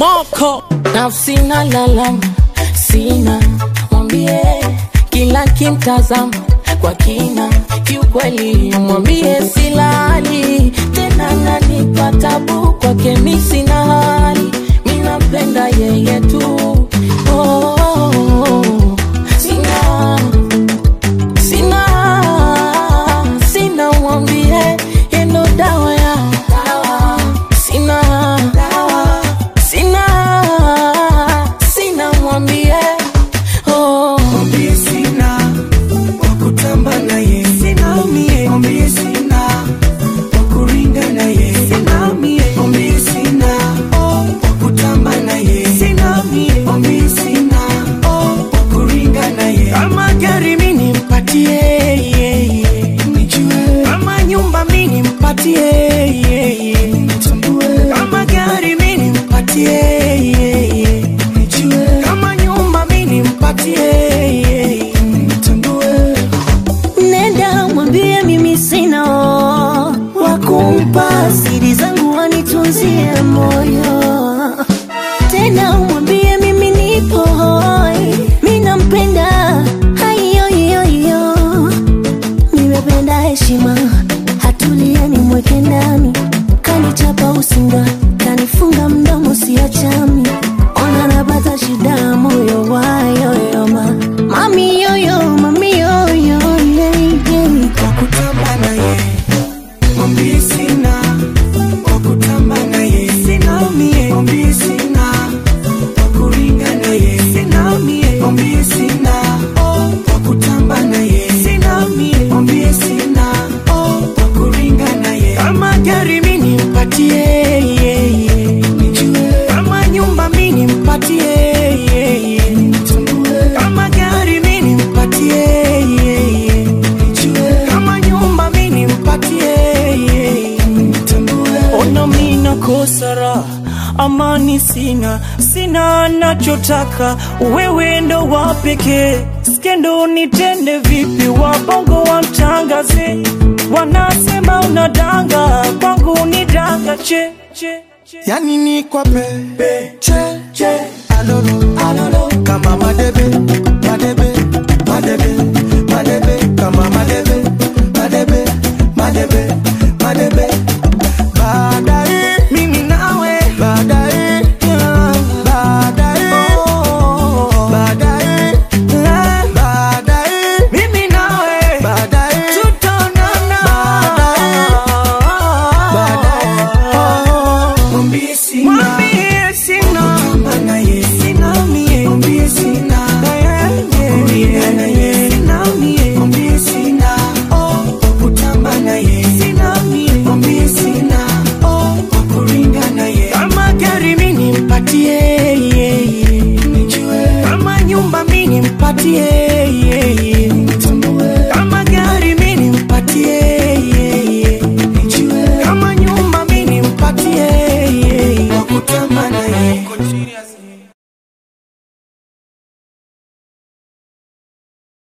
moko nafsi na lalama sina mwambie kila kimtazama kwa kina kiukweli mwambie silali tena nanipa tabu kwake mi sina hali minapenda yeye tu oh, oh, oh. sina sina sina mwambie yendo dawa ya sina sina sina mwambie oh. mwambie sina wakutamba naye sina mie mwambie sina wakuringa naye sina mie mwambie sina wakutamba naye sina mie mwambie sina wakuringa naye kama gari mini mpatie nijue kama nyumba mini mpatie nitambue kama gari mini mpatie nijue kama nyumba mini mpatie nitambue nenda mwambie mimi sina wakumpa siri zangu wanitunzie moyo tena mwambie mimi nipo hoi mi nampenda haiyoiyoiyo nimependa heshima hatulieni mweke ndani kanichapa usinga kanifunga mdomo siachami ona napata shida moyo wayoyoma mami yoyo mami yoyo wakutamba naye mwambie sina wakutamba naye sina mie mwambie sina wakuringa naye sina mie mwambie sina wakutamba naye sina mie mwambie sina wakuringa naye kama gari mini mpatie nijue kama nyumba mini mpatie nitambue kama gari mini mpatie nijue kama nyumba mini mpatie nitambue ona mina kosara amani sina sina nachotaka wewe ndo wa pekee skendo nitende vipi wabongo wamtangaze wanasema unadanga kwangu ni danga che, che, che. yani ni kwa pe che che alolo alolo kama madebe